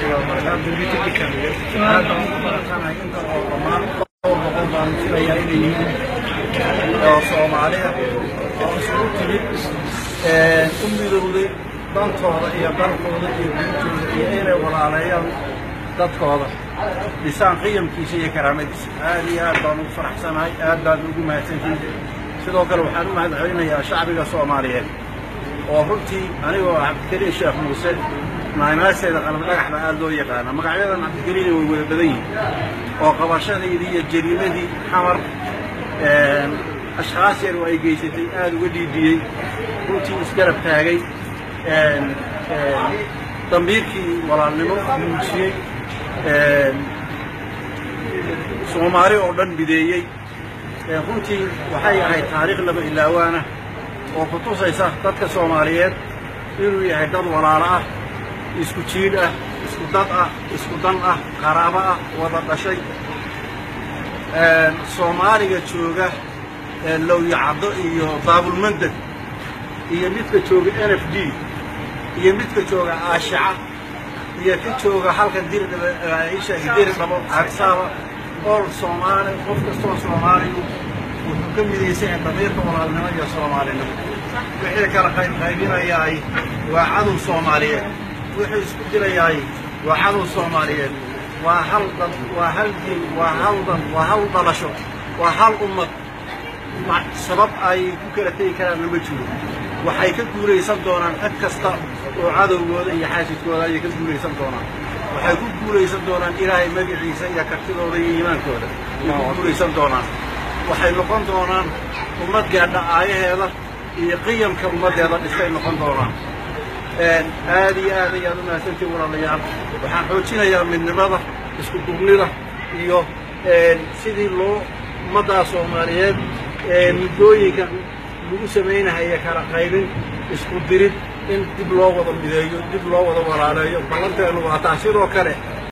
wabarakaatu aad baan ugu baratanahay inta oo dhammaan dhowr boqol baan filayaa inay yihiin oo soomaaliya oo isugu timid u midowday dantooda iyo dalkooda iyo diintooda iyo inay walaaleeyaan dadkooda dhisaan qiyamkiisa iyo karaamadiisa aad iyo aad baan ugu faraxsanahay aad baan ugu mahadsantihin sidoo kale waxaan u mahad celinayaa shacbiga soomaaliyeed oo runtii anigoo cabdikariin sheekh muuse maamaaseeda qalab dhagax baa aad loo yaqaana magacyadan cabdikariina way wada badan yihin oo qabashadaydii iyo jariimadii xamar ashkhaas yar oo ay geysatay aad uga dhiidhiyey runtii isgarab taagay dambiirkii walaalnimo muujiyey soomaali oo dhan bideeyey runtii waxay ahayd taariikh laba ilaawaana oo ku tusaysa dadka soomaaliyeed inuu yahay dad walaalo ah isku jiidh ah isku dad ah isku dan ah qaraabo ah wada dhashay soomaaliga jooga lowyacaddo iyo daabulmandeg iyo midka jooga n f d iyo midka jooga aashica iyo ka jooga halkan dirdhaba dirdhabo arsaaba ool soomaali qof kastoo soomaaliyu wuxuu ka midaysan yahay damiirka walaalnimo iyo soomaalinimo wixii kala qaybqaybinayaay waa cadow soomaaliyeed wixii isku dilayaay waa cadow soomaaliyeed waa hal dad waa hal diin waa hal dan waa hal dhalasho waa hal ummad sabab ay ku kala tegi karaanna ma jiro waxay ka guulaysan doonaan cid kasta oo cadowgooda iyo xaasidkooda ayay ka guulaysan doonaan waxay ku guulaysan doonaan ilaahay magaciisa iyo kartidooda iyo iimaankooda ayay ku guulaysan doonaan waxay noqon doonaan ummad gaadha aayaheeda iyo qiyamka ummaddeeda dhistay noqon doonaan aad iyo aad ayaad u mahadsantiin walaalayaal waxaan xoojinayaa midnimada isku duubnida iyo sidii loo ummaddaa soomaaliyeed muddooyinka lagu samaynahaya kala qaybin isku dirid in dib loo wada mideeyo dib loo wada walaaleeyo ballanteenu waa taa sidoo kale